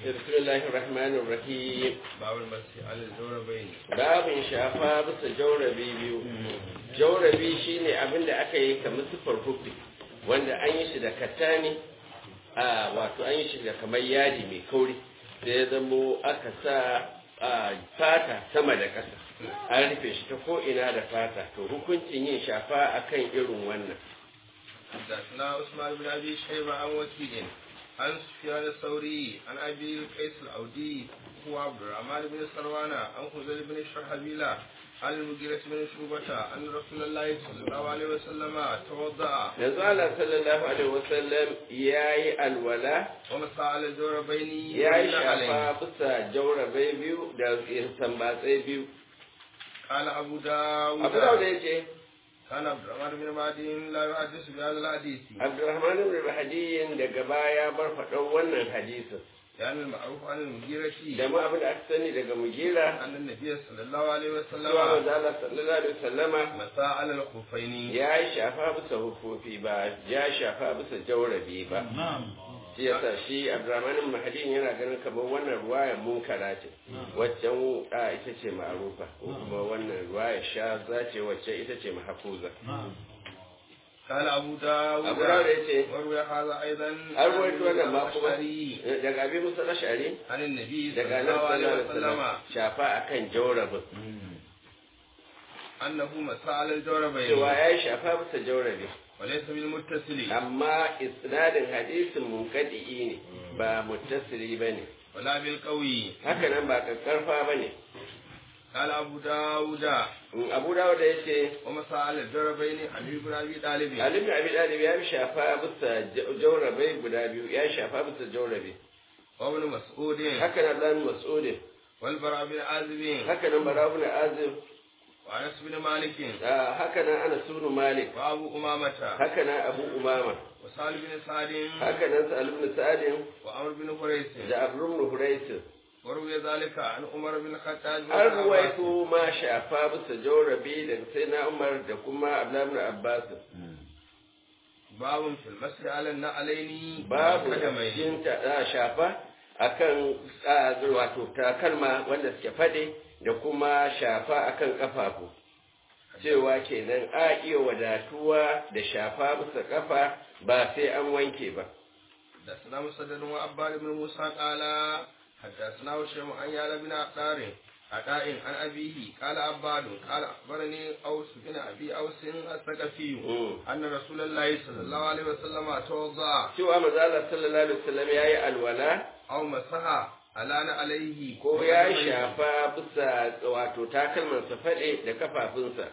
بسم الله الرحمن الرحيم باب المسح على الجوربين babin shafa bisa jaurabi biyu jaurabi shine abin da aka yi kamar sifar hufi wanda an yi shi da katani a wato an yi shi da kamar yadi mai kauri da ya zamo aka sa a fata sama da ƙasa an rufe shi ta ko'ina da fata to hukuncin yin shafa akan irin wannan حدثنا عثمان بن ابي شيبه عن وكيل عن سفيان الثوري عن ابي قيس الاودي هو عبد الرحمن بن سروان عن خزيل بن شرحبيلة عن المغيرة بن شعبة أن رسول الله صلى الله عليه وسلم توضأ yanzu Allah sallallahu alaihi wasallam yayi alwala ومسح على الجوربين ya yi والنعلين. shafa bisa jaurabai biyu da tambatsai biyu قال أبو داود abu da ya ce كان عبد الرحمن بن مهدي لا يحدث بهذا الحديث abdurrahman ibn hadiyin daga baya bar faɗan wannan hadisin لأن المعروف عن المغيرة da ma abin da aka sani daga mugira أن النبي صلى الله عليه cewa وسلم manzo Allah sallallahu alaihi wasallama مسح على الخفين ya yi shafa bisa hufofi ba ya shafa bisa jaurabi ba shi yasa shi abdurrahman ibn hadiyin yana ganin kamar wannan ruwaya munkara ce waccan a ita ce ma'rufa ko kuma wannan ruwaya sha zace wacce ita ce mahfuza قال أبو داود abu da ya ce وروي هذا أيضا an rawaito wannan ma kuma الأشعري daga abin musa ashari عن النبي daga صلى nan الله عليه sallallahu alaihi وسلم wasallam shafa akan jaurabin أنه مسح على الجوربين cewa ya yi shafa bisa jaurabi وليس بالمتصل amma isnadin hadisin munkadi'i ne ba muttasili ba ne ولا بالقوي haka nan ba kakkarfa ba ne قال أبو داود abu dawo da ya ce ومسح على الجوربين علي بن أبي طالب alibi abi dalib ya yi shafa bisa jaurabai guda biyu ya yi shafa bisa jaurabi وابن مسعود haka nan dan mas'udin والبراء بن عازب haka nan barabun azib وأنس بن مالك ah, haka nan ana sunu malik وأبو أمامة haka nan abu umama وسالم بن سعد haka nan sa'al ibn sa'adin وعمر بن قريش da abu ibn huraisin وروي ذلك عن عمر بن الخطاب an ruwaito ma shafa bisa jaurabi da sai na umar da kuma abdullahi ibn abbas باب في المسح على النعلين babu والقدمين. cikin ta a shafa akan a, wato takalma wanda suke fade da kuma shafa akan kafafu cewa kenan a iya wadatuwa da shafa bisa kafa ba sai an wanke ba حدثنا مسدد وعباد بن موسى قال حدثنا هشام عن يالا بن عطار عطاء عن أبيه قال عباد قال أخبرني أوس بن أبي أوس الثقفي Mm. أن رسول الله صلى الله عليه وسلم توضأ cewa manzo Allah sallallahu alaihi wasallam yayi alwala أو مسح على عليه ko ya shafa bisa wato takalmansa fade da kafafunsa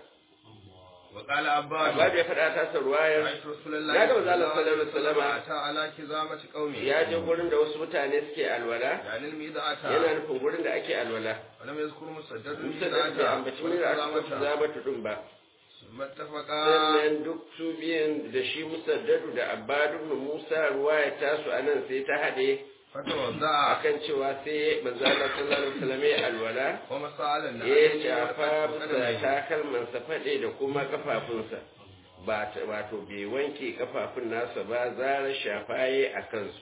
وقال Abbas عباد ya faɗa tasa ruwayar رأيت رسول الله Ya ga صلى manzo الله Allah عليه sallallahu alaihi وسلم wasallam أتى على كزامة قومه ya je gurin da wasu mutane suke alwala يعني الميضة yana nufin gurin da ake alwala ولم يذكر مسدد musa da ake ambaci wani da aka kusa zabatu din ba ثم اتفقا sannan duk su biyan da shi musaddadu da abbadu ibn musa ruwaya tasu anan sai ta haɗe فتوضأ akan cewa sai manzo Allah sallallahu alaihi wasallam ya alwala ومسح على ya النعلين shafa bisa والقدمين. takalmansa faɗe da kuma kafafunsa ba ta- wato bai wanke kafafun nasa ba zarar shafaye a kansu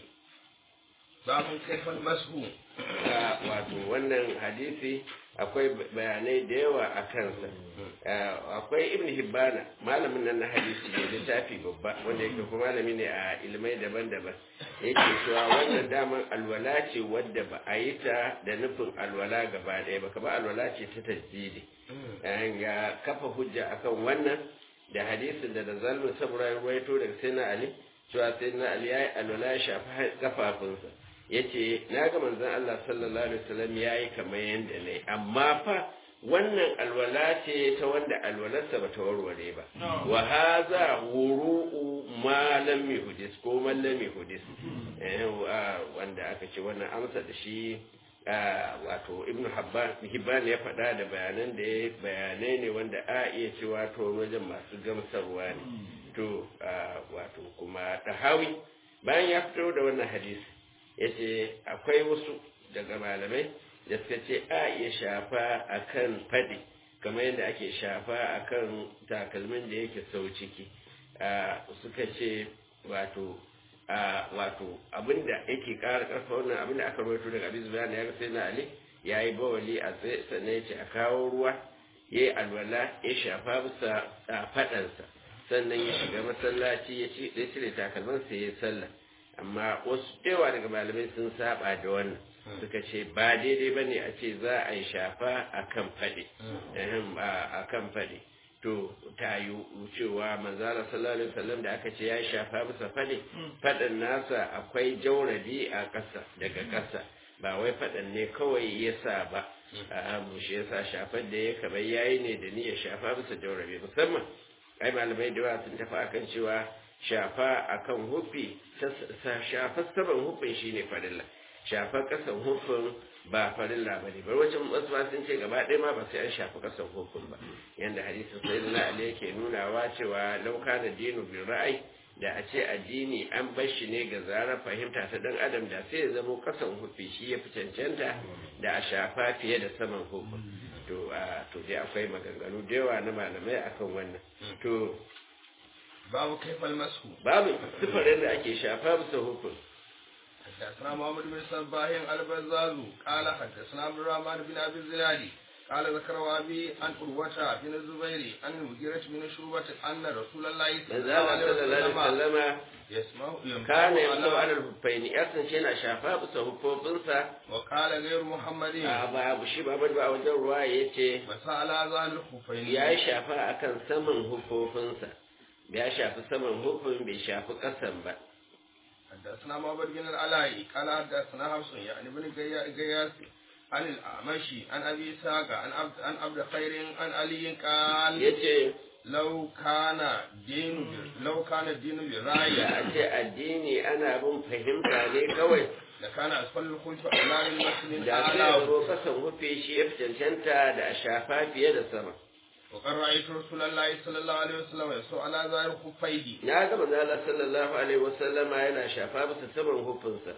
باب كيف المسح a wato wannan hadisi akwai bayanai da yawa a kansa Ah, akwai ibn hibbana malamin nan na hadisi ne littafi babba wanda yake kuma malami ne a ilmai daban-daban yake cewa wannan daman alwala ce wadda ba a yi ta da nufin alwala gaba ɗaya ba kamar alwala ce ta tasdidi an ga kafa hujja akan wannan da hadisin da da zallu sabura ya ruwaito daga sayyidina ali cewa sayyidina ali ya yi alwala ya shafi kafafunsa yace na ga manzon Allah sallallahu alaihi wasallam yayi kamar yanda nayi amma fa wannan alwala ce ta wanda alwalarsa bata warware ba wa hadha wuru'u ma lam yuhdis ko man lam yuhdis eh wa- wanda aka ce wannan amsa da shi ah, wato ibnu habban hibban ya faɗa da bayanan da ya bayanai ne wanda a iya cewa to wajen masu gamsarwa ne to ah, wato kuma tahawi bayan ya fito da wannan hadisi ya ce akwai wasu daga malamai da suka ce a iya shafa a kan faɗi kamar yadda ake shafa a kan takalmin da yake sau ciki a suka ce wato a wato abinda yake ƙara ƙarfa wannan abinda aka rawaito daga abin zubair ya ga sai na ali ya yi bawali a tsaye sannan ya ce a kawo ruwa ya yi alwala ya shafa bisa a faɗansa sannan ya shiga masallaci ya ci ya cire takalmansa ya yi sallah amma wasu yawa daga malamai sun saba da wannan suka ce ba daidai ba ne a ce za a yi shafa a kan faɗi a kan faɗi to ta yi cewa manzala sallallahu alaihi wasallam da aka ce ya shafa bisa faɗi faɗin nasa akwai jaurabi a ƙasa daga ƙasa ba wai faɗan ne kawai ya sa ba a shi ya sa shafar da ya kamar yayi ne da niyyar shafa bisa jaurabi musamman ai malamai da yawa sun tafi akan cewa shafa akan hufi shafar saman hufin shine farilla shafar kasan hufin ba farilla ba ne bar wajen wasu ma sun ce gaba ɗaya ma ba sai an shafi kasan hufin ba yanda hadisin sai na ali yake nunawa cewa lauka da dinu bin ra'ayi da a ce addini an bar shi ne ga zarar fahimta ta dan adam da sai ya zamo kasan hufi shi ya fi cancanta da a shafa fiye da saman hufin to a to dai akwai maganganu da yawa na malamai akan wannan to babu kaifal masu babu sifarin da ake shafa bisa hukun حدثنا محمد بن صباح البزاز قال حدثنا عبد الرحمن بن ابي الزنادي قال ذكر ابي عن قروة بن الزبير عن المغيرة بن شعبة ان رسول الله صلى الله عليه وسلم يسمع كان يمسو على الهفين يسن شينا شافا bisa hufofinsa وقال غير محمد a ba abu shi ba ba a wajen ruwa ya ce مسألة ذا الخفين ya yi shafa akan saman hufofinsa ya shafi saman hufin bai shafi ƙasan ba حدثنا محمد بن العلاء قال حدثنا حفص يعني بن قياس عن الأعمشي عن أبي إسحاق عن عبد عن عبد خير عن علي قال yace لو كان دين لو كان الدين da بالرأي a ce addini ana bin fahimta ne kawai لكان أسفل الخلف أولى للمسلم da sai أعلى zo kasan hufe shi ya fi cancanta da a shafa fiye da sama وقد رأيت رسول الله صلى الله عليه وسلم يسوع على ظاهر خفيه na ga manzo Allah sallallahu alaihi wasallama yana shafa bisa saman hufinsa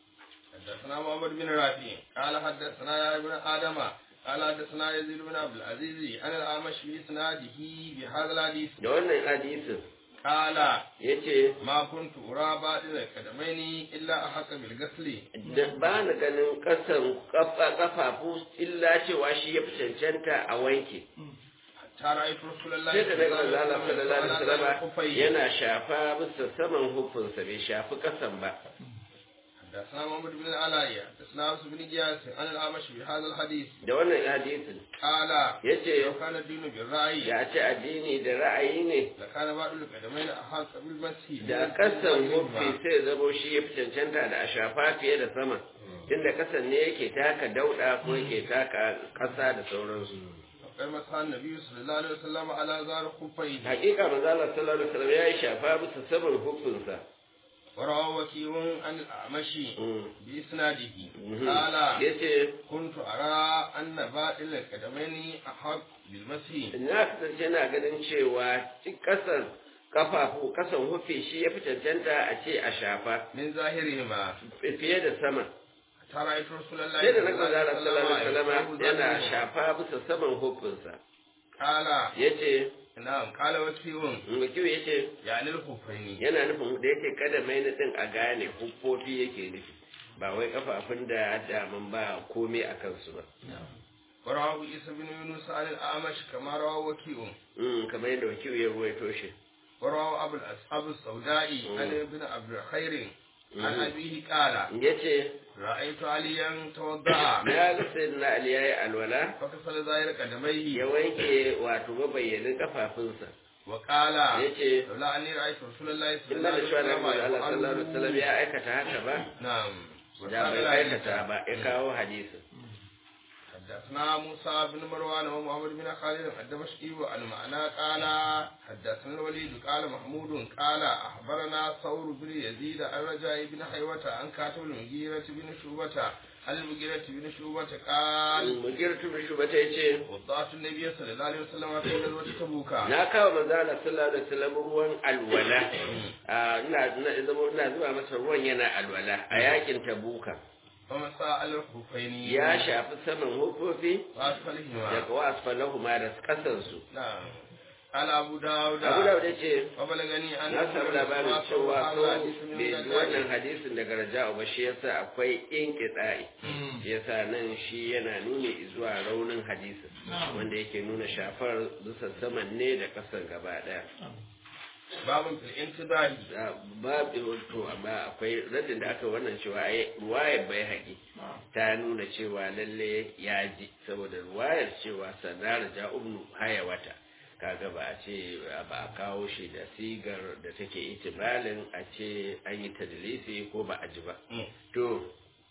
حدثنا محمد بن رافع قال حدثنا يا ابن آدم قال حدثنا يزيد بن عبد العزيز عن الأعمش بإسناده بهذا الحديث da wannan hadisin قال yace ما كنت أرى بعد القدمين إلا أحق بالغسل da ba na ganin kasan kafa kafafu illa cewa shi ya fi cancanta a wanke حتى رأيت رسول الله sai da صلى daga الله manzo Allah عليه sallallahu alaihi وسلم wasallama خفيه yana shafa bisa saman hufinsa bai shafi kasan ba حدثنا محمد بن العلاء حدثنا أبس بن جياس عن الأعمش بهذا الحديث da wannan hadisin قال yace لو كان الدين بالرأي ya ce addini da ra'ayi ne لكان بعض القدمين أحق بالمسح da kasan hufi sai zamo shi ya fi cancanta da a shafa fiye da sama tunda kasan ne yake taka dauda ko yake taka kasa da sauransu وقال مسح النبي صلى الله عليه وسلم على ظهر خفيه hakika manzo Allah sallallahu alaihi wasallam ya yi shafa bisa saman hufinsa وروى وكيع عن الأعمش Mm. بإسناده Mhm. قال yace كنت أرى أن باطل القدمين أحق بالمسح na kasance na ganin cewa ci kasan kafafu kasan hufi shi ya fi cancanta a ce a shafa من ظاهرهما fiye da sama حتى رأيت رسول الله sai da na صلى الله manzo عليه Allah sallallahu alaihi وسلم wasallam yana يقول shafa bisa saman hufinsa قال yace نعم قال وكيع mukiyu yace يعني الخفين yana nufin da yake kada mai na din a gane huffofi yake nufi ba wai kafafun da daman ba komai a kansu ba ورواه عيسى بن يونس عن الأعمش كما رواه وكيع Mm, kamar yadda wakiyu ya ruwaito shi ورواه أبو الأصحاب السوداء عن ابن عبد الخير عن مم. أبيه قال yace رأيت عليا توضأ na ga sayyidina ali yayi alwala فكسل ظاهر ya قدميه wanke wato mabayyanin kafafunsa وقال yace لولا أني رأيت رسول الله صلى illa الله da عليه shi Allah وسلم sallallahu alaihi wasallam ya aikata haka ba نعم da bai aikata ba ya kawo hadisin حدثنا موسى بن مروان ومحمد بن خالد الدمشقي والمعنى قال حدثنا الوليد قال محمود قال أخبرنا ثور بن يزيد عن رجاء بن حيوة عن كاتب المغيرة بن شعبة عن المغيرة بن شعبة قال mugirtu bi shubata yace وضعت النبي صلى الله عليه وسلم في غزوة تبوك na kawo manzo Allah sallallahu alaihi wasallam ruwan alwala Ah, ina ina zama ina zuba masa ruwan yana alwala a yakin tabuka فمسى على الخفين ya shafi saman hufofi وأسفلهما daga wasfalahuma da kasansu نعم قال أبو داود abu da ya ce وبلغني أن na samu labarin cewa هذا ko حديث من bai ji الرجال. wannan hadisin daga raja'u ba shi yasa akwai inqita'i shi yasa nan shi yana nuni zuwa raunin hadisin wanda yake nuna shafar zusa saman ne da kasan gaba daya باب في الانتباه babu to amma akwai raddin da aka wannan cewa ai ruwayar bai haƙi ta nuna cewa lalle ya ji saboda ruwayar cewa sanar ja ibnu hayawata kaga ba a ce ba a kawo shi da sigar da take itibalin a ce an yi tadlisi ko ba a ji ba to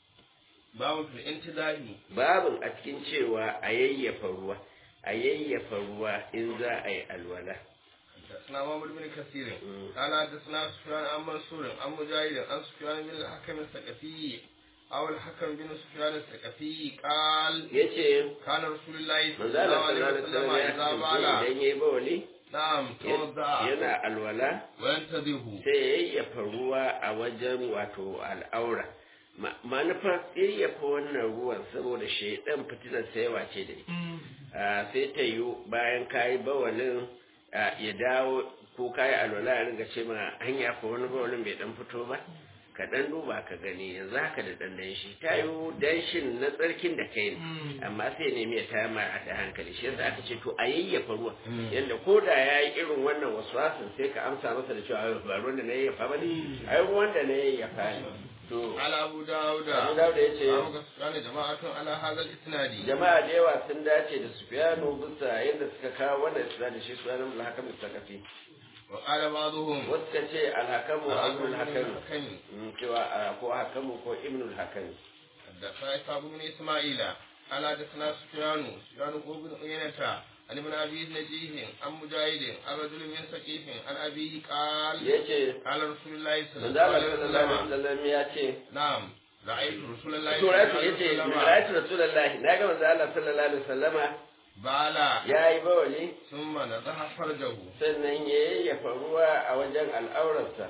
باب في الانتباه babin a cikin cewa a yayyafa ruwa a yayyafa ruwa in za a yi alwala حدثنا محمد بن كثير مم. قال حدثنا سفيان عن منصور عن مجاهد عن سفيان بن الحكم الثقفي أو الحكم بن سفيان الثقفي قال yace كان رسول الله صلى manzo Allah الله عليه sallallahu alaihi وسلم wasallam ya إذا بال kasance idan yayi bawli نعم توضأ yana alwala وينتظره sai ya yayyafa ruwa a wajen wato al'aura Ma- manufar yayyafa wannan ruwan saboda shaidan fitinar sayawa ce da ita Ah, sai ta yi bayan kayi bawalin ah, ya dawo ko kayi alwala ya ringa ce ma hanya ko wani bawalin bai dan fito ba ka dan duba ka gani yanzu haka da dan danshi ta yi danshin na tsarkin da kai ne amma sai nemi ya taya ma a da hankali shi yasa aka ce to a yayyafa ruwa yanda ko da ya yi irin wannan waswasin sai ka amsa masa da cewa ba ruwan da na yayyafa ba ne ai ruwan da na yayyafa ne to على أبو داود Abu Dawud ya ce أبو سفيان جماعة على هذا الإسناد jama'a da yawa sun dace da Sufyanu bisa yadda suka kawo wannan isra da shi Sufyanu bin Hakam Sakafi وقال بعضهم wasu ka ce alhakamu Abdul Hakam الحكم Mm, cewa ah, ko Hakamu ko Ibnul Hakam حدثنا إسحاق بن إسماعيل قال حدثنا سفيان سفيان هو بن عيينة عن ابن أبي نجيه عن مجاهد عن رجل من سقيف عن أبيه قال yace قال رسول الله صلى manzo الله Allah عليه sallallahu alaihi وسلم wasallam ya ce نعم رأيت رسول الله to صلى الله rafi عليه yace وسلم ra'aytu rasulullahi naga manzo Allah sallallahu alaihi wasallama بالا yayi bawali ثم نضح فرجه sannan ya yayyafa ruwa a wajen al'aurarsa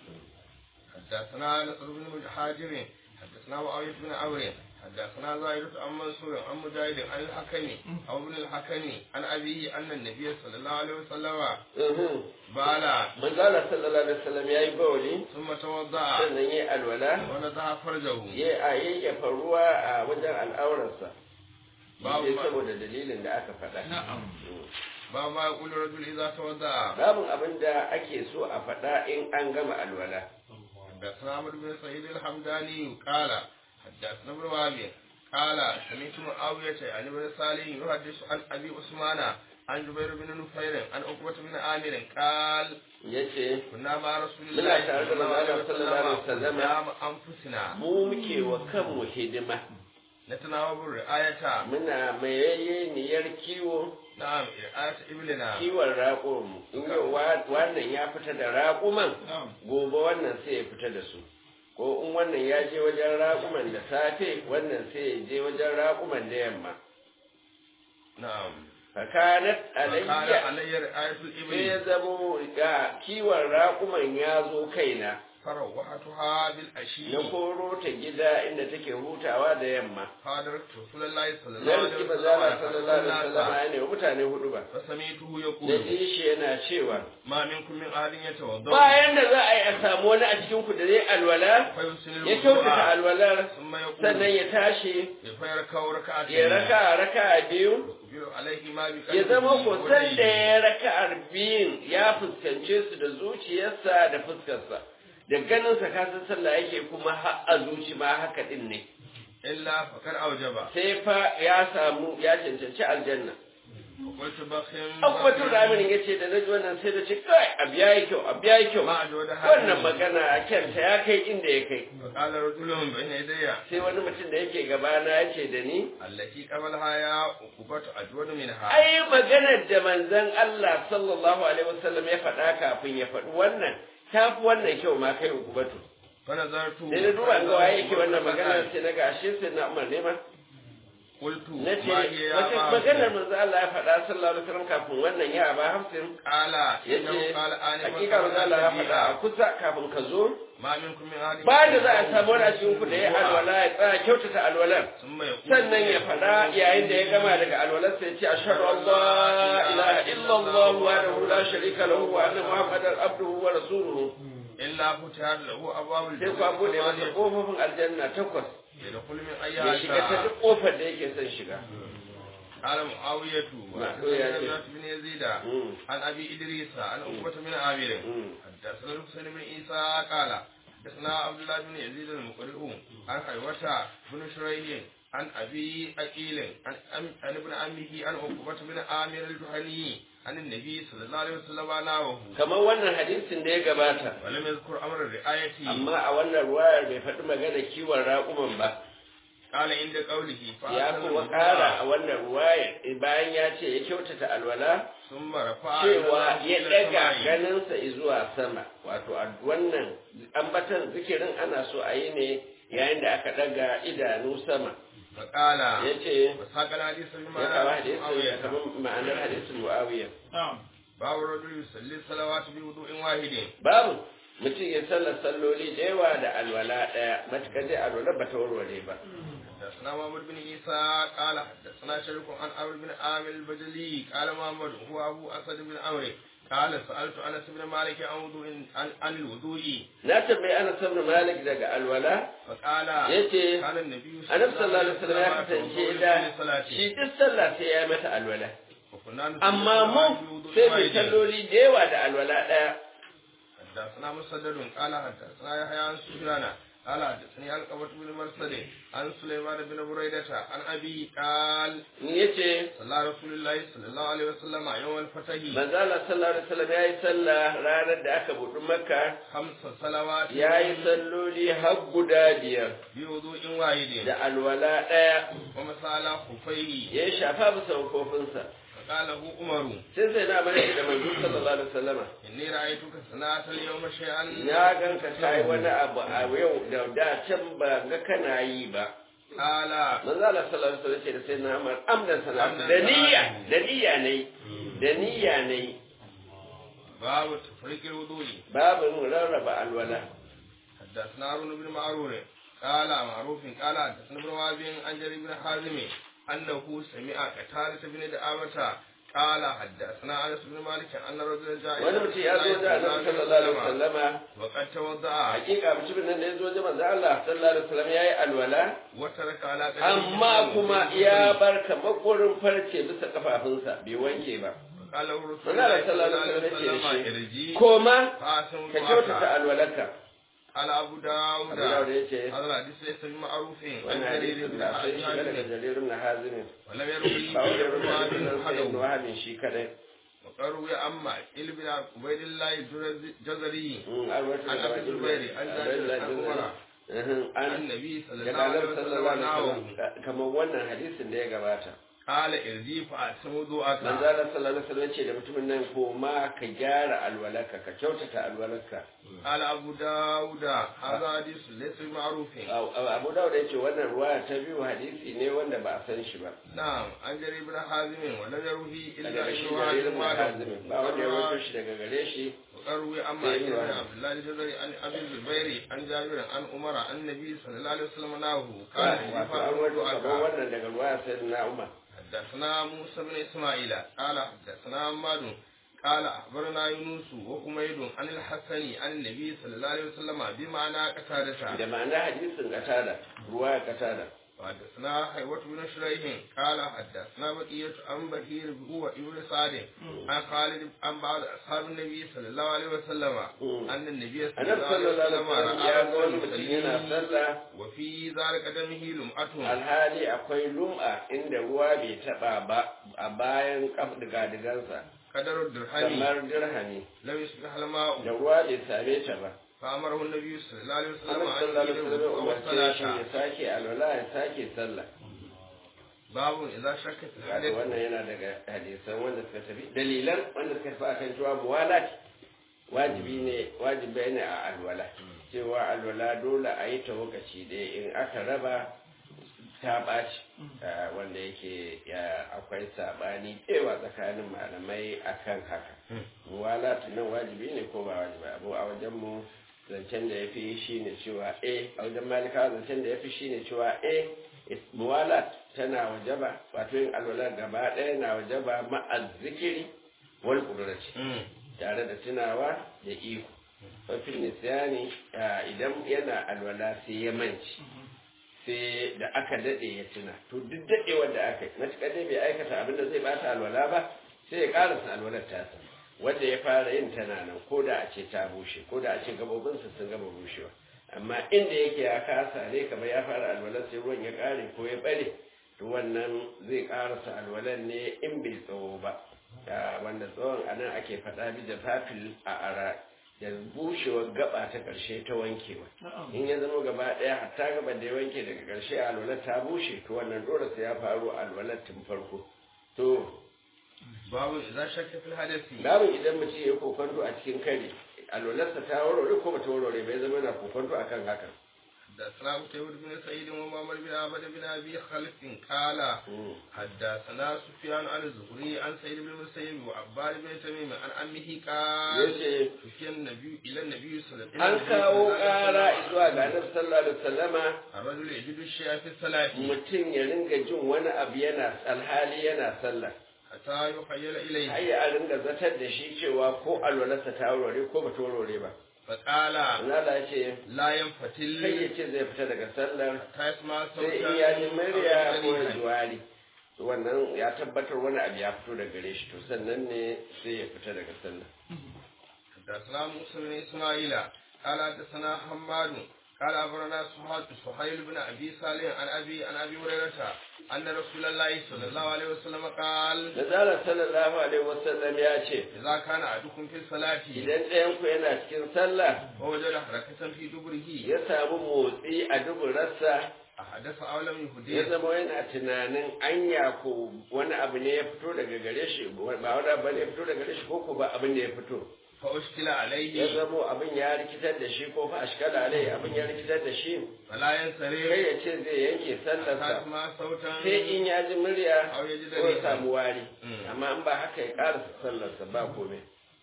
حدثنا نصر بن حاجر حدثنا معاوية بن عمرو حدثنا زائدة عن منصور عن مجاهد عن الحكم أو ابن الحكم عن أبيه أن النبي صلى الله عليه وسلم Mhm. بالا manzo Allah sallallahu alaihi wasallam yayi bawali ثم توضأ sannan yayi alwala ونضح فرجه ya a yayyafa ruwa a wajen al'aurarsa Babu Shi ma- saboda dalilin da aka faɗa نعم باب ما يقول الرجل إذا توضأ babin abin da ake so a faɗa in an gama alwala حدثنا عمرو بن سعيد الحمداني قال حدثنا ابن وهب قال سمعت معاوية عن ابن صالح يحدث عن أبي عثمان عن جبير بن نفير عن عقبة بن عامر قال ya ce كنا مع رسول منا الله تعالى صلى الله عليه صلى الله عليه وسلم وسلم. قدام أنفسنا mu muke wa kanmu hidima نتناوب الرعاية muna mayaye niyar kiwo نعم رعاية إبلنا kiwon raƙumanmu in yau wa- wannan ya fita da raƙuman نعم gobe wannan sai ya fita da su ko in wannan ya je wajen raƙuman da safe wannan sai ya je wajen raƙuman da yamma نعم fakanat فكان alayya علي رعاية sai ya الإبل zamo ga kiwon raƙuman ya zo kaina فروحتها بالعشي na koro ta gida inda take hutawa da yamma فادركت رسول الله صلى الله na عليه riki وسلم mazala sallallahu alaihi يقول wasallam ya ne wa mutane hudu ba فسمعته da يقول ji shi yana cewa ما منكم من أحد يتوضأ bayan da za a yi a samu wani a cikin ku da zai alwala فيحسن ya kyautata الوضوء alwalar ثم يقول sannan ya tashi فيركع ركعتين ya raka raka biyu يقبل عليه ما بقلبه ya zama ko san da ووجهه. ya raka'ar biyun ya fuskance su da zuciyarsa da fuskarsa da ganinsa kasan sallah yake kuma har a zuci ma haka din ne إلا فقد أوجب sai fa ya samu ya cancanci aljanna وقلت بخم abubatun raminin ya ce da na ji wannan sai da ce kai abu ya yi kyau abu ya yi kyau ما أجود wannan magana a kyanta ya kai inda ya kai فقال رجل بين يدي sai wani mutum da yake gabana ya ce da ni التي قبلها يا عقبة أجود منها ai maganar da manzon Allah sallallahu alaihi wasallam ya faɗa kafin ya faɗi wannan ta fi wannan kyau ma kai ukubatu فنظرت sai na duba ga waye yake wannan magana sai na ga ashe sai na umar ne ma قلت na ce ما هي يا wace أبا maganar حفص؟ manzo Allah ya faɗa sallallahu alaihi wasallam kafin wannan ya ba hafsin قال إنه yace قال آنفا hakika manzo Allah ya faɗa a kusa kafin ka zo ما منكم من أحد ba da za a samu wani a cikin ku da ya alwala ya tsaya kyautata alwalar ثم يقول sannan ya faɗa yayin da ya gama daga alwalar sai ya ce ashhadu an la ilaha إلا الله وحده لا شريك له وأن محمدا عبده ورسوله إلا فتحت له أبواب sai ku abu da masa ƙofofin aljanna takwas يدخل من ya أيها shiga ta شاء duk ƙofar da yake son shiga قال معاوية معاوية. وحدثنا بن يزيد مم. عن أبي إدريس عن عقبة بن عامر مم. حدثنا الحسين بن عيسى قال حدثنا عبد الله بن يزيد المقرئ عن حيوة بن شريح عن أبي أكيل عن, أم- عن ابن عمه عن عقبة بن عامر الجهني عن النبي صلى الله عليه وسلم ناوه kamar wannan hadisin da ya gabata ولم يذكر أمر الرعاية amma a wannan ruwayar bai faɗi magana kiwon raƙuman ba قال عند قوله ya فأحسن kuma الوضوء ƙara a wannan ruwayar bayan ya ce ya kyautata alwala ثم رفع cewa يده ya إلى ɗaga السماء. ganinsa zuwa sama wato a wannan ambatan zikirin ana so a yi ne yayin da aka ɗaga idanu sama فقال ya ce وساق الحديث ya kawo بمعنى hadisin معاوية. kamar ma'anar hadisin mu'awiya باب الرجل يصلي الصلوات بوضوء واحد babu mutum ya sallar salloli da yawa da alwala ɗaya matuƙar dai alwala ba ta warware ba حدثنا محمد بن عيسى قال حدثنا شريك عن عمرو بن عامر البجلي قال محمد هو ابو اسد بن عمرو قال سالت انس بن مالك عن وضوء عن, عن الوضوء na tambayi ana sabna malik daga alwala فقال yace كان النبي annabi sallallahu alaihi wasallam ya kasance da shi duk sallah sai ya yi mata alwala amma mu sai mu salloli da yawa da alwala ɗaya حدثنا مسدد قال حدثنا يحيى عن سفيان قال حدثني علقمة بن مرسل عن سليمان بن بريدة عن أبي قال yace صلى رسول الله صلى الله عليه وسلم يوم الفتح manzo Allah sallallahu alaihi wasallam yayi sallah ranar da aka buɗe makka خمس صلوات yayi salloli har guda biyar بوضوء واحد da alwala ɗaya ومسى على خفيه ya shafa bisa kofinsa فقال له عمر sai sai na bari da manzo sallallahu alaihi wasallama إني رأيتك صنعت اليوم شيئا na ganka kai wani abu a yau da da can ba ga kana yi ba قال manzo Allah sallallahu alaihi wasallam ce da sai na Umar amdan sana'atu da niyya da niyya ne da niyya ne باب تفريق الوضوء babu rarraba alwala حدثنا هارون بن معروف قال معروف قال حدثنا ابن وهب عن جرير بن حازم انه سمع قتادة بن دعامة قال حدثنا انس بن مالك ان رجلا جاء wani mutum ya zo da Annabi sallallahu alaihi wasallama وقد توضا hakika mutumin nan da ya zo da manzo Allah sallallahu alaihi wasallam yayi alwala وترك على قدمه amma kuma ya bar kamakorin farce bisa kafafunsa bai wanke ba قال له رسول manzo الله Allah صلى الله sallallahu عليه alaihi wasallam وسلم ya ce ارجي koma فاسم ka kyautata alwalarka على ابو داود Abu Dawud ya ce هذا الحديث ليس بمعروف عن wannan جرير hadisin بن da sai shi daga حازم jaririn na hazimin ولم يروي ba wanda ya ابن rubuta وهب hadisin sai ibn وحده wahabin shi kadai وقالوا يا أما إل بن عبيد الله الجزري Mm, an rawaito عن daga أبي الزبير عن جابر عن عمر Mhm, عن an النبي صلى daga الله عليه Annabi sallallahu وسلم alaihi نحوه wasallam kamar wannan hadisin da ya gabata قال ارجي فأتم وضوءك manzo Allah sallallahu alaihi wasallam ce da mutumin nan ko ma ka gyara alwalarka ka kyautata alwalarka قال أبو داود هذا حديث ليس بمعروف Abu Dawud ya ce wannan ruwaya ta biyu hadisi ne wanda ba a san shi ba نعم عن جرير بن حازم ولم يروه إلا daga ابن shi وهب jaririn na وحده hazimin ba wanda ya rawaito shi daga gare shi وقالوا يا أما إل بن عبد الله الجزري عن أبي الزبير عن جابر عن عمر عن النبي صلى الله عليه وسلم نحوه قال ارجي wato an فأتم rawaito kamar وضوءك wannan daga ruwaya sayyidina Umar حدثنا موسى بن اسماعيل قال حدثنا عماد قال اخبرنا يونس وحميد عن الحسن عن النبي صلى الله عليه وسلم بمعنى قتادة da ma'ana hadisin katada ruwaya katada وحدثنا حيوة بن شريح قال حدثنا بقية عن بهير هو ابن سعد عن خالد عن بعض اصحاب النبي صلى الله عليه وسلم ان النبي صلى annabi الله عليه sallallahu alaihi وسلم wasallam ya ga راى wani mutum yana رجلا sallah وفي ذلك دمه لمعة alhali akwai lum'a inda ruwa bai taba ba a bayan kaf digadigansa قدر الدرهم kamar dirhami لم يصبح الماء da ruwa bai same ta ba فأمره النبي صلى الله عليه وسلم annabi أن sallallahu alaihi يجيب wasallam umarce shi الصلاة ya sake alwala ya sake sallah باب إذا شكت wato الحدث wannan yana daga hadisan wanda suka tafi dalilan wanda suka tafi akan cewa muwalat wajibi ne wajibi ne a alwala cewa alwala dole a yi ta lokaci ɗaya in aka raba ta ɓaci Ah, wanda yake ya akwai saɓani ɗewa tsakanin malamai akan haka muwalat nan wajibi ne ko ba wajibi abu a wajen mu zancen da ya fi shi ne cewa a a wajen malikawa zancen da ya fi shi ne cewa a muwalat tana wajaba wato yin alwala gaba ɗaya na wajaba ma'az zikiri wal qudrati tare da tunawa da iko wafin nisiyani idan yana alwala sai ya manci sai da aka daɗe ya tuna to duk daɗewar da aka yi matuƙar dai bai aikata abin da zai bata alwala ba sai ya ƙarasa alwalar tasa wanda ya fara yin tana nan ko da a ce ta bushe ko da a ce gabobinsa sun gama bushewa amma inda yake ya kasa ne kamar ya fara alwalar sai ruwan ya ƙare ko ya ɓare to wannan zai ƙarasa alwalar ne in bai tsawo ba wanda tsawon anan ake faɗa bi da fafil a ara da bushewar gaba ta ƙarshe ta wankewa in ya zama gaba ɗaya hatta gaba da ya wanke daga ƙarshe alwalar ta bushe to wannan dole sai ya faru alwalar tun farko to babu idan shakka fil hadasi babu idan mutum ya kokonto a cikin kare alwalarsa ta warware ko bata warware bai zama na kokonto akan hakan حدثنا قتيبة بن سعيد ومعمر بن عبد بن ابي خلف قال حدثنا سفيان عن الزهري عن سعيد بن المسيب وعباد بن تميم عن عمه قال yace سفيان النبي الى النبي صلى الله an عليه kawo ƙara zuwa ga annabi sallallahu alaihi wasallama الرجل يجد الشيء في الصلاة mutum ya ringa jin wani abu yana alhali yana sallah حتى يخيل إليه har ya ringa zatar da shi cewa ko alwalarsa ta warware ko bata warware ba فقال Allah ya ce لا kai ينفتل ya ce zai fita daga sallar حتى يسمع sai صوتا in ya ji murya ko ya أو ji wari wannan ya tabbatar wani abu ya fito daga gare shi to sannan ne sai ya fita daga sallar حدثنا موسى بن اسماعيل قال حدثنا حماد قال أخبرنا سهيل سهيل بن أبي صالح عن أبي عن أبي هريرة أن رسول الله صلى الله عليه وسلم قال Nazara sallallahu alaihi wasallam ya ce إذا كان أحدكم في الصلاة idan ɗayan ku yana cikin sallah ووجد حركة في دبره ya samu motsi a duburarsa أحدث أو لم ya يحدث zama yana tunanin anya ko wani abu ne ya fito daga gare shi ba wani abu ne ya fito daga gare shi ko ko ba abin da ya fito فأشكل ya عليه zamo abin ya rikitar da shi ko fa ashkala alai abin ya rikitar da shi فلا kai ينصرف ya ce zai yanke حتى sallarsa يسمع صوتا sai in ya ji murya أو يجد ko ya ريحا samu wari Mm. amma in ba haka ya karasa sallarsa ba komai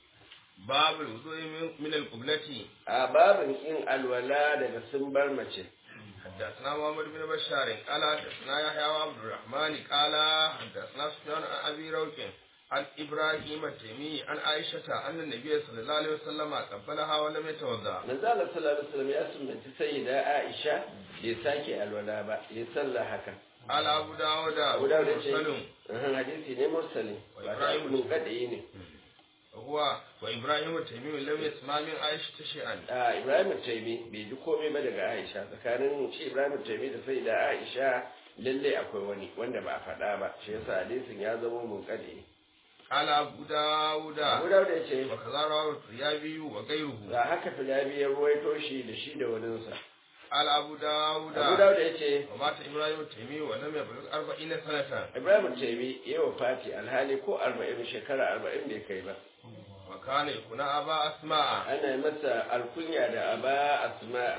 باب الوضوء من- من القبلة a babin kin alwala daga sun bar mace حدثنا محمد بن بشار قال حدثنا يحيى وعبد الرحمن قال حدثنا سفيان عن ابي روح عن ابراهيم التيمي عن عائشه ان النبي صلى الله عليه وسلم قبلها ولم يتوضا manzo Allah sallallahu alaihi wasallam ya sunnaci sayyida Aisha bai sake alwala ba ya salla haka قال ابو داود Abu Dawud ya ce مرسل ahan hadisi ne mursali Wa ba ta Ibrahim mun kadai ne هو وابراهيم التيمي لم يسمع من عائشه شيئا a Ibrahim Taimi bai ji komai ba daga Aisha tsakanin shi Ibrahim Taimi da sayyida Aisha lalle akwai wani wanda ba a faɗa ba shi yasa hadisin ya zama mun kadai قال ابو داود Abu Dawud ya ce وكذا رواه الطيابي وغيره ga haka filabi ya ruwaito shi da shi da waninsa قال ابو داود Abu Dawud ya ce ومات ابراهيم التيمي ولم يبلغ 40 سنه Ibrahim Taimi ya wafati alhali ko arba'in shekara arba'in bai kai ba وكان يكون ابا اسماء ana yi masa alkunya da aba asma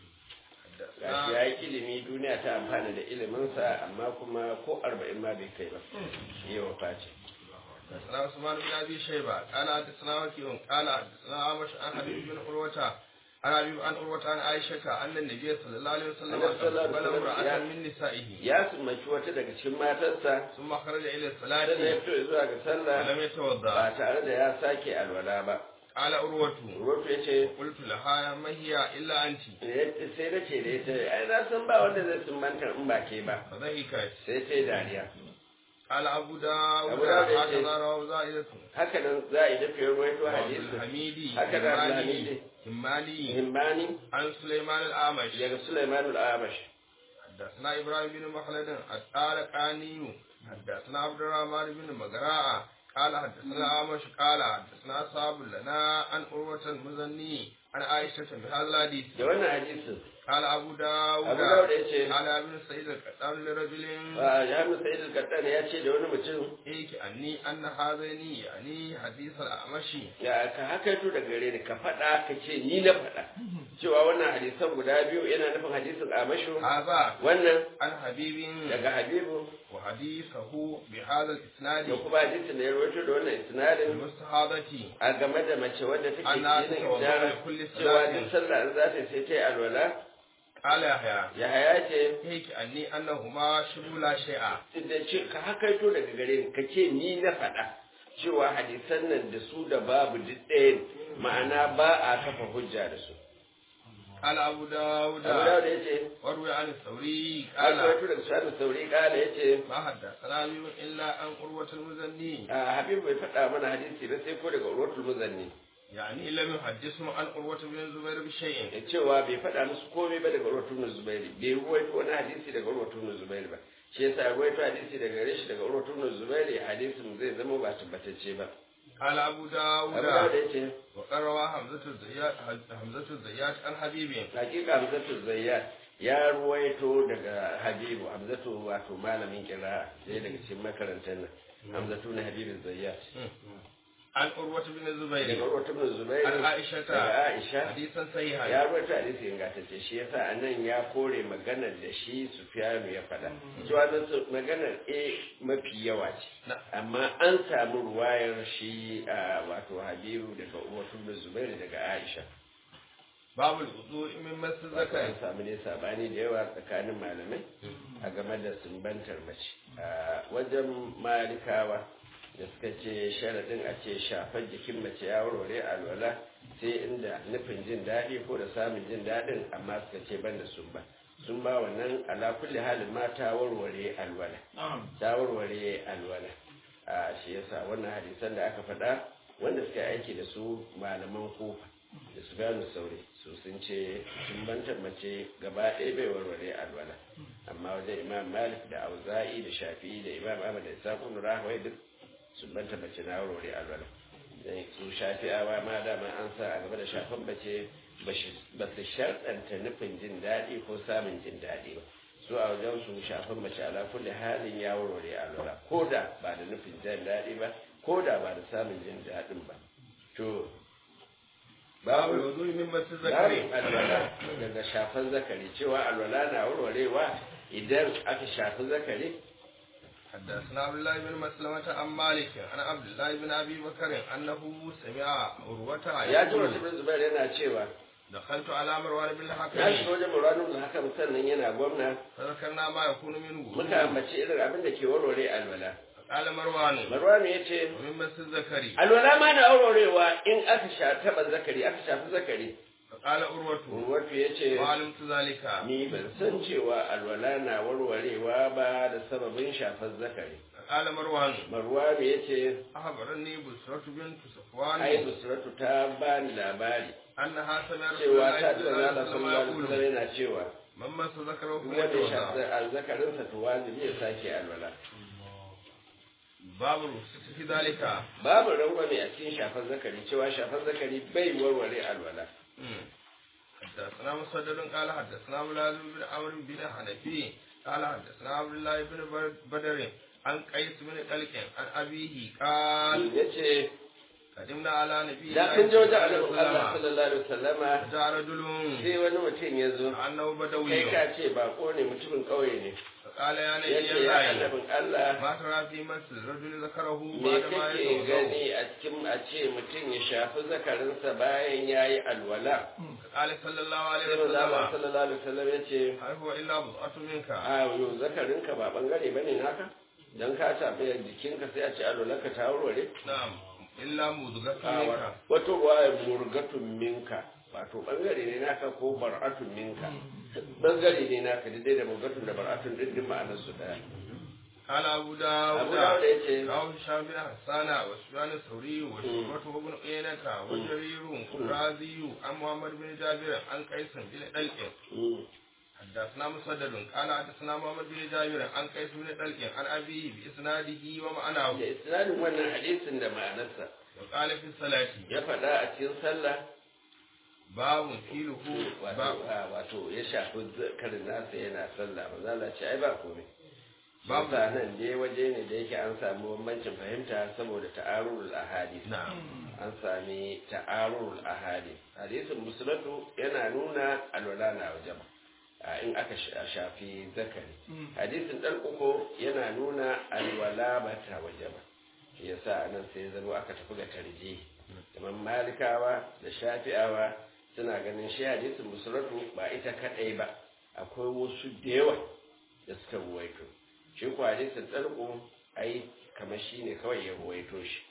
gashi ya yi ilimi duniya ta amfana da iliminsa amma kuma ko arba'in ma bai kai ba ya wafati حدثنا عثمان بن ابي شيبه قال حدثنا وكيع قال حدثنا عمش عن حبيب بن عروه عن حبيب عن عروه عن عائشه ان النبي صلى الله عليه وسلم النبي صلى الله عليه قبل وسلم امراه يا- من نسائه ya summaci wata daga cikin matarsa ثم خرج الى sannan ya الصلاه fito zuwa ga sallah ولم يتوضا ba tare da ya sake alwala ba قال عروه rufe ya ce قلت لها ما هي الا انت sai na ce da ita ai na san ba wanda zai sumbanta in ba ke ba فضحكت sai ta yi dariya قال ابو داود أبو داود يجي. هكذا رواه زائدة haka nan za a yi dafa ruwaito hadisi الحميدي هكذا همالي الحميدي. همالي himbani عن سليمان الأعمش daga Sulaiman al-Amash حدثنا إبراهيم بن مخلد الطارقاني حدثنا عبد الرحمن بن مغراء قال حدثنا عامش قال حدثنا أصحاب لنا عن عروة المزني عن عائشة بهذا الحديث da wannan hadisin قال أبو داود Abu Dawud ya ce قال ابن سعيد القطان لرجل a Jami'in Sa'id al-Qattan ya ce da wani mutum إيك أني أن هذين يعني حديث الأعمشي ya ka hakaito da gare ni ka faɗa ka ce ni na faɗa cewa wannan hadisan guda biyu yana nufin hadisin Amashu هذا wannan عن حبيب daga Habibu وحديثه بهذا da الإسناد kuma hadisin da ya rawaito da wannan isnadin المستحاضة a game da mace wadda take Ana cikin tawadda idara li kulli cewa salatin. duk sallah in za ta yi sai ta yi alwala قال يحيى ya haya ce هيك أني أنهما شبه لا شيء da ce ka hakaito daga gare ni ka ce ni na faɗa cewa hadisan nan da su da babu duk ɗaya ne ma'ana ba a kafa hujja da su قال أبو داود abu dawud ya ce وروي عن الثوري an قال rawaito daga su'adu sauri kala ya ce ما حدثنا بي إلا عن قروة المزني habibu bai faɗa mana hadisi ba sai ko daga urwatul muzanni يعني لم يحدثهم عن قروة بن الزبير بشيء ya cewa bai faɗa musu komai ba daga urwatul ibn zubairi bai ruwaito wani hadisi daga urwatul ibn zubairi ba shi yasa ruwaito hadisi daga gare shi daga urwatul ibn zubairi hadisin zai zama ba tabbatacce ba قال أبو abu dawud داود ya ce وقد روى حمزة الزيات حمزة الزيات عن حبيب hakika hamzatu zayyad ya ruwaito daga habibu hamzatu wato malamin kira sai daga cikin makarantar nan hamzatu na habibu zayyad عن قروة بن daga الزبير urwatul ibn zubairi عن عائشة daga aisha حديثا صحيحا ya rubuta hadisi ingantacce shi yasa a nan ya kore maganar da shi sufiyanu ya faɗa cewa nan su- maganar a mafi yawa ce نعم amma an samu ruwayar shi a wato habibu daga uwatu da zubairu daga aisha باب الوضوء من مس wato الذكر an samu ne sabani da yawa tsakanin malamai a game da sumbantar mace a wajen malikawa da suka ce sharaɗin a ce shafar jikin mace ya warware alwala sai inda nufin jin daɗi ko da samun jin daɗin amma suka ce ban da sumba sun ba wannan ala kulli halin ma ta warware alwala ta warware alwala a shi yasa wannan hadisan da aka faɗa wanda suka yi aiki da su malaman kofa da su gano sauri su sun ce sumbantar mace gaba ɗaya bai warware alwala amma wajen imam malik da auza'i da shafi'i da imam ahmad da isaqun rahawai duk sumbantar mace na warware alwala dan su shafi'awa ma dama an sa a gaba da shafan mace ba su sharɗanta nufin jin daɗi ko samun jin daɗi ba su a wajen su shafan mace ala kulli halin ya warware alwala ko da ba da nufin jin daɗi ba ko da ba da samun jin daɗin ba to باب babu الوضوء من مس babu الذكر alwala daga shafan zakari cewa alwala na warwarewa idan aka shafi zakari حدثنا عبد الله بن مسلمة عن مالك عن عبد الله بن أبي بكر أنه سمع عروة ya ji يقول wasu bin zubair yana cewa دخلت على مروان بن na shi الحكم wajen muradun da haka sannan yana gwamna فذكرنا ما يكون منه muka ambaci irin abin da ke warware alwala قال مروان marwanu ya ce ومن مس الذكر alwala ma na warwarewa in aka sha taɓa zakari aka shafi zakari فقال عروة urwatu ya ce ما علمت ذلك ni ban san cewa alwala na warwarewa ba da sababin shafar zakari قال مروان marwanu ya ce أخبرني بسرة بنت صفوان ai busratu ta ba ni labari أنها سمعت رسول cewa الله ta صلى ji الله manzo عليه Allah وسلم sallallahu alaihi wasallam يقول yana cewa من مس ذكره duk wanda ya shafi فليتوضأ azzakarinsa to wajibi ya sake alwala باب الرخصة في ذلك babu rangwame a cikin shafar zakari cewa shafar zakari bai warware alwala مم. حدثنا مسدد قال حدثنا ملازم بن عمرو بن حنفي قال حدثنا عبد الله بن بر- بدر عن قيس بن طلق عن أبيه قال ya ce قدمنا على نبي da الله kun je wajen صلى annabin الله Allah عليه وسلم sallallahu alaihi wasallama فجاء رجل sai wani mutum ya zo أنه kai بدوي ka ce bako ne mutumin ƙauye ne فقال يا ya نبي ce ya الله annabin Allah ما ترى في مس الرجل ذكره me بعد ما kake يتوضأ gani a cikin a ce mutum ya shafi zakarinsa bayan ya yi alwala قال صلى الله عليه sai manzo Allah وسلم sallallahu alaihi wasallam ya ce هل هو إلا بضعة منك a yo zakarinka ba bangare bane naka dan ka tafi jikinka sai a ce alwalarka ta warware نعم إلا مضغة a منك wato ruwaya murgatun minka wato bangare ne naka ko bar'atun minka bangare ne naka daidai da murgatun da bar'atun din din ma'anar su daya قال أبو abu داود da ya ce رواه هشام بن حسان وسفيان الثوري وشعبة بن عيينة وجرير الرازي عن محمد بن جابر عن قيس بن دلق حدثنا مسدد قال حدثنا محمد بن جابر عن قيس بن دلق عن أبيه بإسناده ومعناه da isnadin wannan hadisin da ma'anarsa وقال في الصلاة ya faɗa a cikin sallah باب فيله wato باب a- wato ya shafi zakarin nasa yana sallah ba za ce ai ba komai Babu. babu nan dai waje ne da yake an samu bambancin fahimta saboda ta'arurul ahadith نعم an sami ta'arurul ahadith hadisin musulatu yana nuna alwala na wajen in aka sha- shafi zakari hadisin dan uku yana nuna alwala ba ta waje ba shi yasa nan sai zama aka tafi ga tarji kamar malikawa da shafi'awa suna ganin shi hadisin musulatu ba ita kadai ba akwai wasu da yawa da suka ruwaito shi ko hadisin ɗarko ai kamar shi ne kawai ya ruwaito shi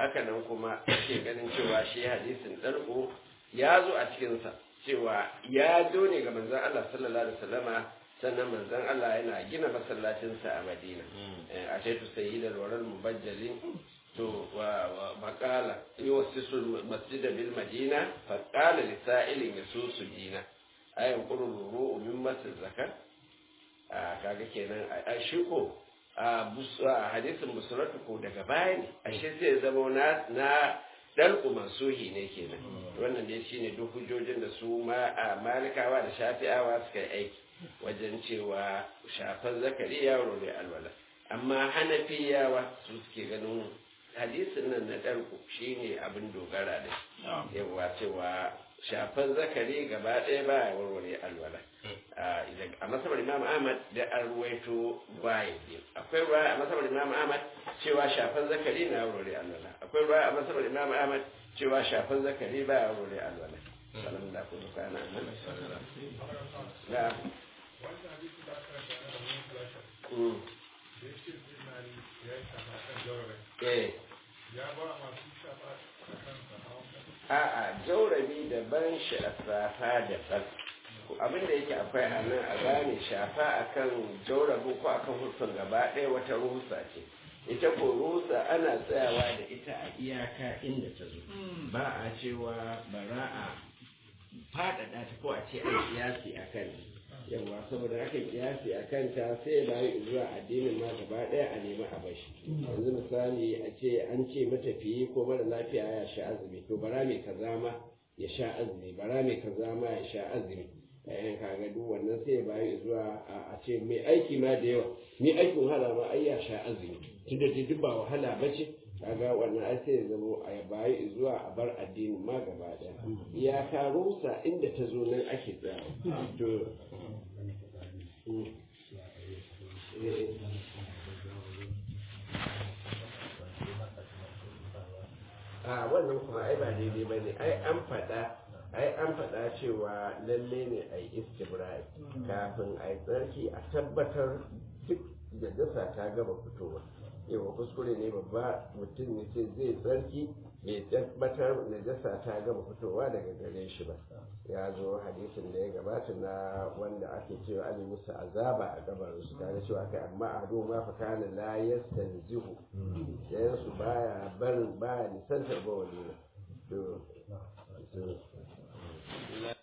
haka nan kuma ake ganin cewa shi hadisin ɗarko ya zo a cikinsa cewa ya zo ne ga manzon Allah sallallahu alaihi wasallama sannan manzon Allah yana gina masallacinsa a Madina a shaitu sayyidal waral mubajjalin to wa maqala yuwassisu masjida bil madina fa qala li sa'ilin yasusu dina ayan qururu min masjid zakar kaga kenan a shi ko a hadisin musulatu ko daga baya ne ashe zai zama na na dalku mansuhi ne kenan wannan dai shine duk hujjojin da su ma a malikawa da shafi'awa suka yi aiki wajen cewa shafar zakari yaro ne alwala amma hanafiyawa su suke ganin hadisin nan na dalku shine abin dogara da yawa cewa shafar zakari gaba ɗaya ba ya warware alwala a masabar imam ahmad da an ruwaito bayan biyu akwai ruwa a masabar imam ahmad cewa shafan zakari na warware alwala akwai ruwa a masabar imam ahmad cewa shafan zakari ba ya warware alwala salam da ku duka na nan da ya ba masu shafa a'a jaurabi daban shafafa daban abin da yake akwai a nan a gane shafa akan jaurabu ko akan hurfin gaba ɗaya wata rusa ce ita ko rusa ana tsayawa da ita a iyaka inda ta zo ba a cewa bara a faɗaɗa ta ko a ce an kiyasi a kan yawa saboda haka kiyasi a kanta sai da yi zuwa addinin ma gaba ɗaya a nemi a bashi yanzu misali a ce an ce matafiyi ko mara lafiya ya sha azumi to bara mai kaza ma ya sha azumi bara mai kaza ma ya sha azumi yayin kaga duk wannan sai ya bayi zuwa a ce mai aiki ma da yawa ni aikin wahala ma ai ya sha azumi tunda duk ba wahala ba ce kaga wannan ai sai ya zama a bayi zuwa a bar addini ma gaba daya iyaka rusa inda ta zo nan ake tsaya to a wannan kuma ai ba daidai ba ne ai an faɗa ai an faɗa cewa lalle ne a yi istibrai kafin a yi tsarki a tabbatar duk da dasa ta gaba fitowa yawa kuskure ne babba mutum ne ce zai tsarki bai tabbatar da dasa ta gaba fitowa daga gare shi ba ya zo hadisin da ya gabata na wanda ake cewa an yi musu azaba a gabar su tare cewa kai amma a ma fa kana la yastanzihu yayin su baya barin baya nisantar bawali to